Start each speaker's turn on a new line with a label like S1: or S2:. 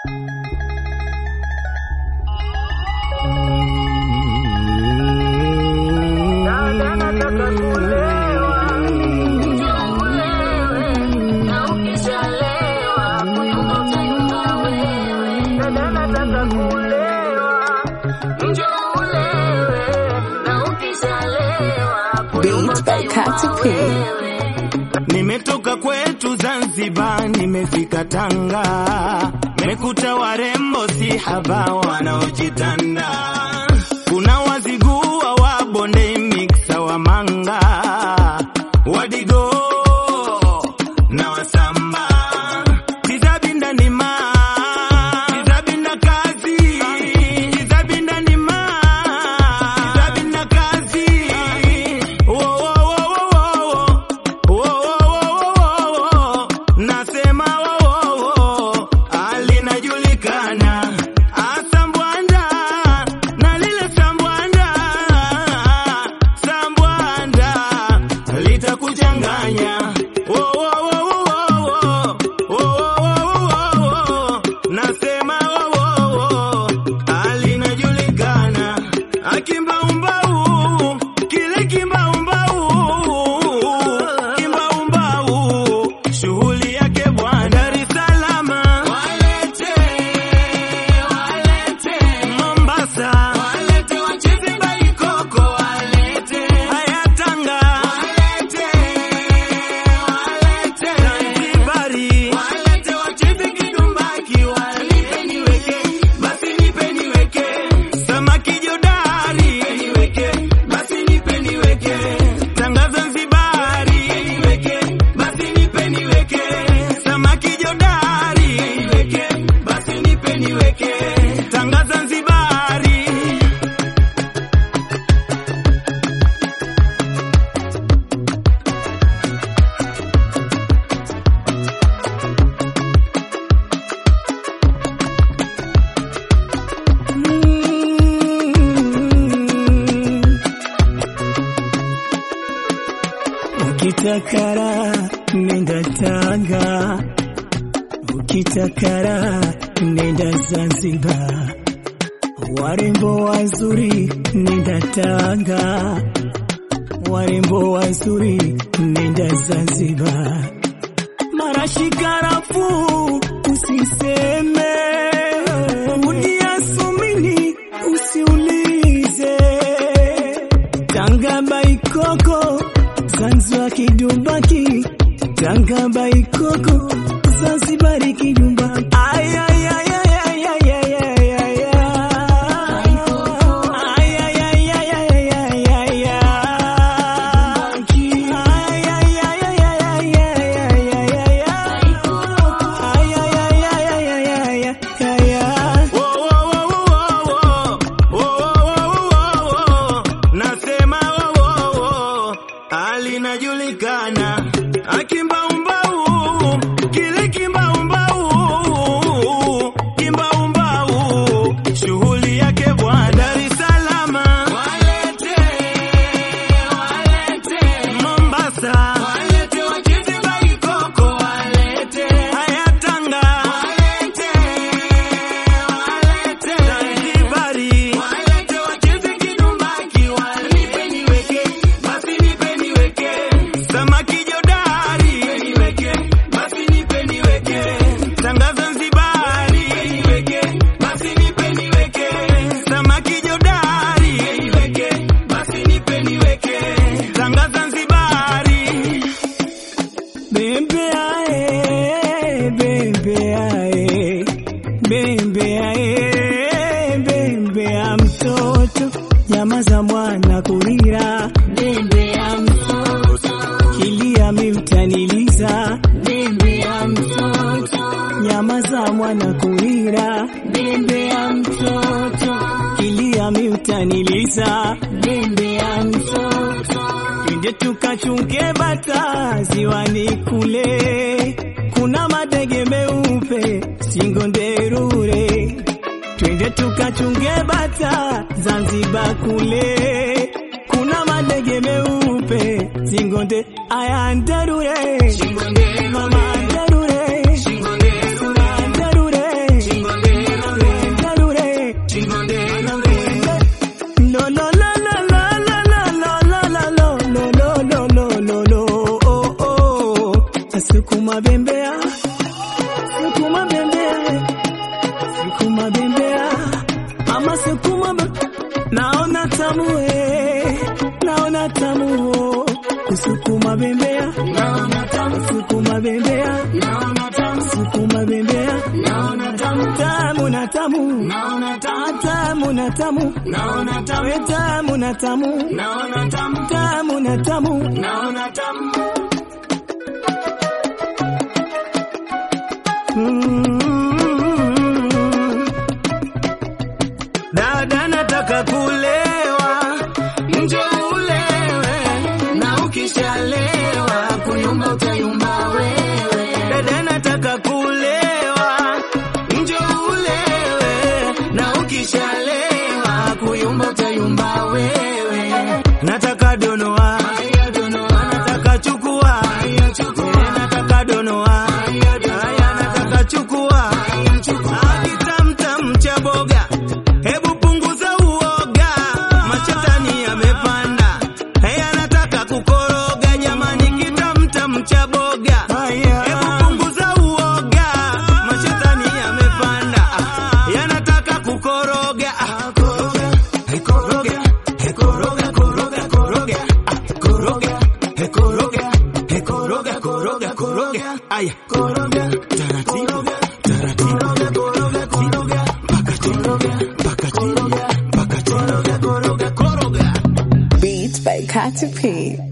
S1: Beat by Katy P.
S2: Nimetoka kwetu Zanzibar, nimefika Tanga, mekuta warembo si haba wanaojitanda. Kuna wazigua wa bonde, miksa wa manga, wadigo na wasamba, tizabinda nima, tizabinda kazi, tizabinda nima, tizabinda kazi, wo wo wo wo wo nasema wowowo alinajulikana asambwanda na lile sambwanda sambwanda litakuchanganya Wowowowowo, wowowowowo, nasema wowowo alinajulikana akimbaumbau kile kimbaumbau kimbaumbau shughuli yake bwana Dar es Salaam walete walete Mombasa walete wacheze baikoko walete haya Tanga walete walete Zanzibari walete wacheze kidumbaki walete niweke basi nipe niweke samaki jodari niweke basi nipe niweke Tanga Zanzibari niweke basi nipe niweke samaki jodari niweke basi nipe niweke Tanga Zanzibari
S3: Ukitakara nenda Tanga, ukitakara nenda Zanzibar, warembo wazuri nenda Tanga, warembo wazuri nenda Zanzibar, marashi karafuu usiseme, udiasumini usiulize Tanga baikoko Zanzibar kidumbaki Tanga baikoko Zanzibari kidumba ay ay ay ay ay ay ay ay ay ay ay ay ay ay ay ay ay
S2: nasema wowowo alinajulikana akimbaumbau kile kimbaumbau kimbaumbau shughuli yake bwana Dar es Salaam walete walete Mombasa walete wacheze baikoko walete haya Tanga walete walete Zanzibari walete wacheze kidumbaki walete niweke basi nipe niweke samaki jodari niweke basi nipe niweke Tanga Zanzibari niweke basi nipe niweke samaki jodari niweke basi nipe niweke Tanga Zanzibari
S3: Bembe ae, bembe ae, bembe ae, bembe ya mtoto, nyama za mwana kulira, bembe ya mtoto, kilia mimtaniliza, bembe ya mtoto, nyama za mwana kulira, bembe ya mtoto, kilia mimtaniliza, bembe ya mtoto Twende tukachunge bata ziwani kule, kuna madege meupe singo nderure. Twende tukachunge bata Zanzibar kule, kuna madege meupe singo nde aya nderure, mama nderure, sura nderure, tamu eh, naona tamu oh. kusukuma bembea naona tamu sukuma bembea naona tamu sukuma bembea naona tamu tamu na tamu naona tamu tamu na tamu naona tamu we tamu na tamu naona tamu tamu na tamu naona tamu mm.
S2: Dada nataka kulewa, nje ulewe, na ukishalewa kuyumba utayumba wewe. Dada nataka kulewa, nje ulewe, na ukishalewa kuyumba utayumba wewe. Nataka donoa, nataka chukua, nataka donoa, haya nataka chukua, kitamtam cha boga Hebu punguza uoga, machetani yamepanda. Haya nataka kukoroga, jamani, kitamtam cha boga. Hebu punguza uoga, machetani yamepanda. Ah, yanataka kukoroga. Ah, koroga, hey, koroga, hey, koroga, koroga, koroga. Ah, koroga, hey, koroga, hey, koroga, koroga, koroga. Aya, koroga, taratibu, taratibu, koroga, koroga, mpaka chini, mpaka chini, mpaka chini, koroga, koroga.
S1: Beats by Katy P.